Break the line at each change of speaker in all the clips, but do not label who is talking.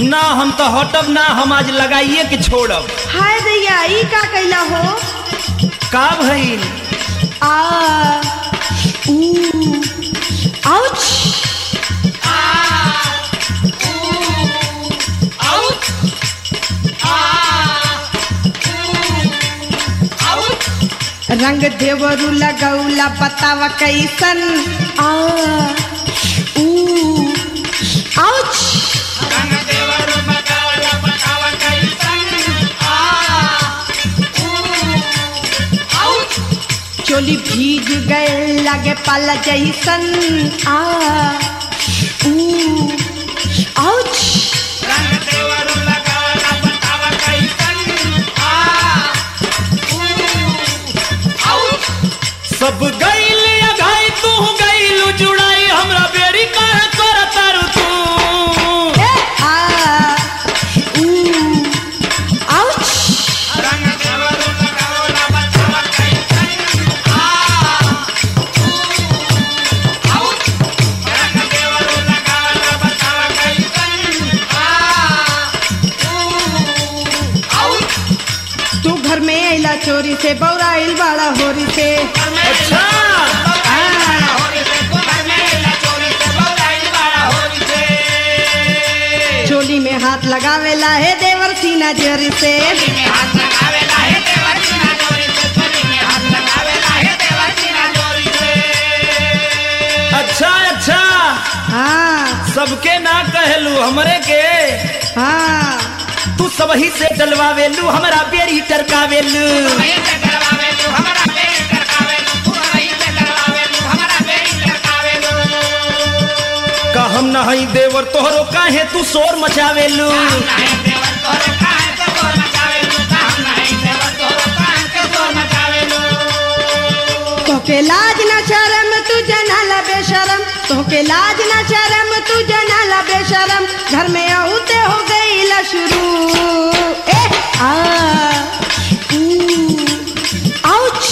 ना हम तो हटब ना हम आज लगाइए के छोड़ब
हाय दैया ई का कैला हो
का भइल
आ ऊ आउच रंग देवरू लगौला बतावा कैसन आ ऊ आउच चोली भीज गए लगे पाला जैसन आ ऊ आउच
सब गइल या घाई तू गइल जुड़ाई हमरा बेरी का कर तारू तू
ए आ ऊ आउच तू घर में अइला चोरी से बौराइल बाड़ा होरी से
अच्छा
चोली में हाथ लगावेला है देवर सीना जर से
अच्छा अच्छा
हाँ
सबके ना कहलू हमरे के
हाँ
तू सबही से डलवावेलू हमरा बेरी टरकावेलू का हम नहीं देवर तोहरो काहे तू शोर मचावेलू
तोके लाज ना शरम तू जनाला बेशरम तोके लाज ना शरम तू जनाला बेशरम घर में आउते हो गईला शुरू ए आ ऊ आउच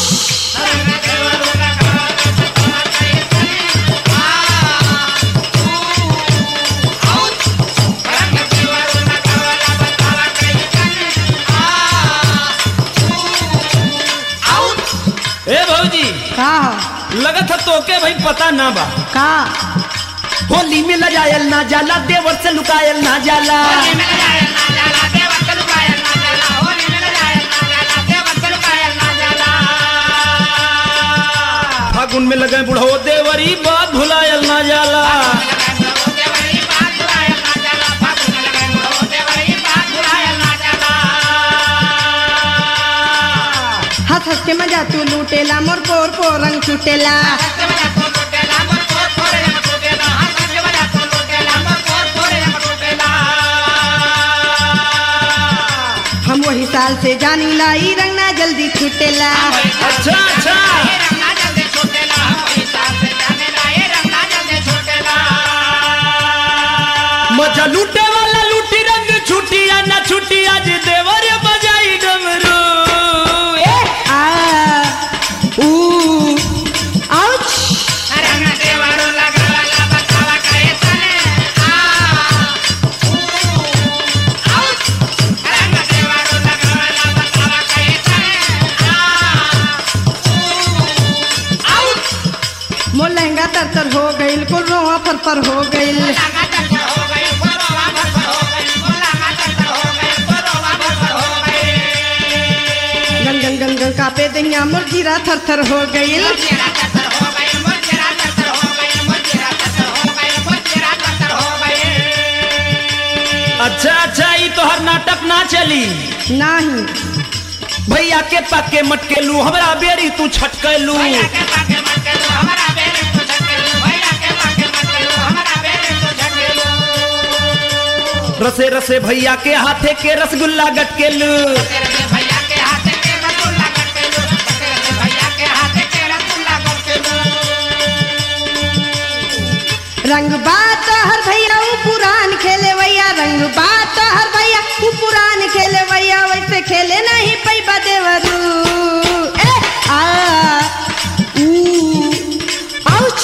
ए भौजी
का
लगत है तोके भाई पता ना बा
का
होली में लजायल ना जाला देवर से लुकायल ना जाला फागुन में लगे बुढ़ो देवरी बात भुलायल ना जाला
हंस हंस के मजा तू लूटेला मोर पोर पोर रंग छुटेला हम वही साल से जानी ला ई रंग ना जल्दी छुटेला
अच्छा अच्छा मजा लूटे वाला लूटी रंग छुटी या ना छुटी आज देवर बजाई डमरू ए,
आ ऊ आउच मोर लहंगा तर तर हो गइल कुल रोआ फर फर हो गइल गन गन गन गन कापे दहिया मोर जीरा थर थर हो गइल
अच्छा अच्छा ई तोहर नाटक ना चली
नाही
भैया के पक्के मटके लू हमरा बेरी तू छटकलू रसे रसे भैया के हाथे के रसगुल्ला गटकेलू
रंग बात हर भैया ऊ पुरान खेले भैया रंग बात हर भैया ऊ पुरान खेले भैया वैसे खेले नहीं पैबा देवरू ए आ ऊ आउच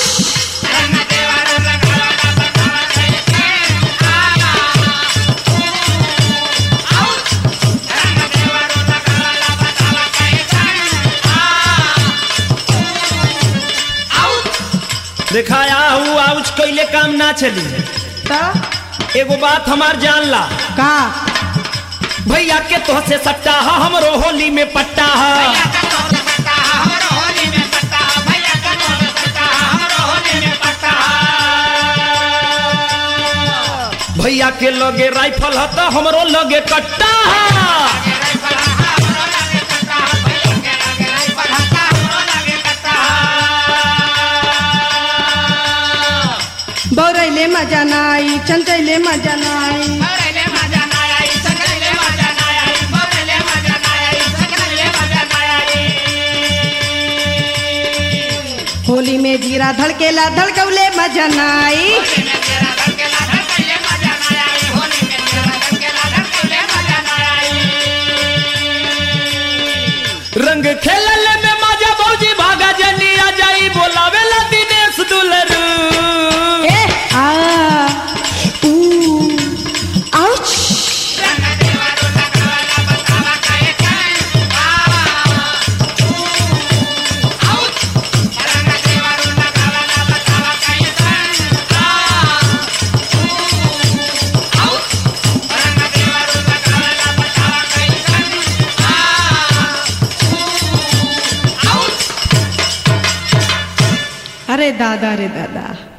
दिखाया हूँ आउच कैले काम ना चली
तो
एगो बात हमार जान ला
का
भैया के तो से सट्टा हा हमरो होली में पट्टा हा भैया के लगे राइफल हा तो हमरो लगे कट्टा हा
बौरैले मजा नाई चंचैले मजा नाई होली में जीरा धड़केला धड़कौले मजा नाई
रंग खेलल में मजा भौजी भागा जनी आ जाई बोलावेला दिनेश दुलरू
ए आ ऊ आउच अरे दादा रे दादा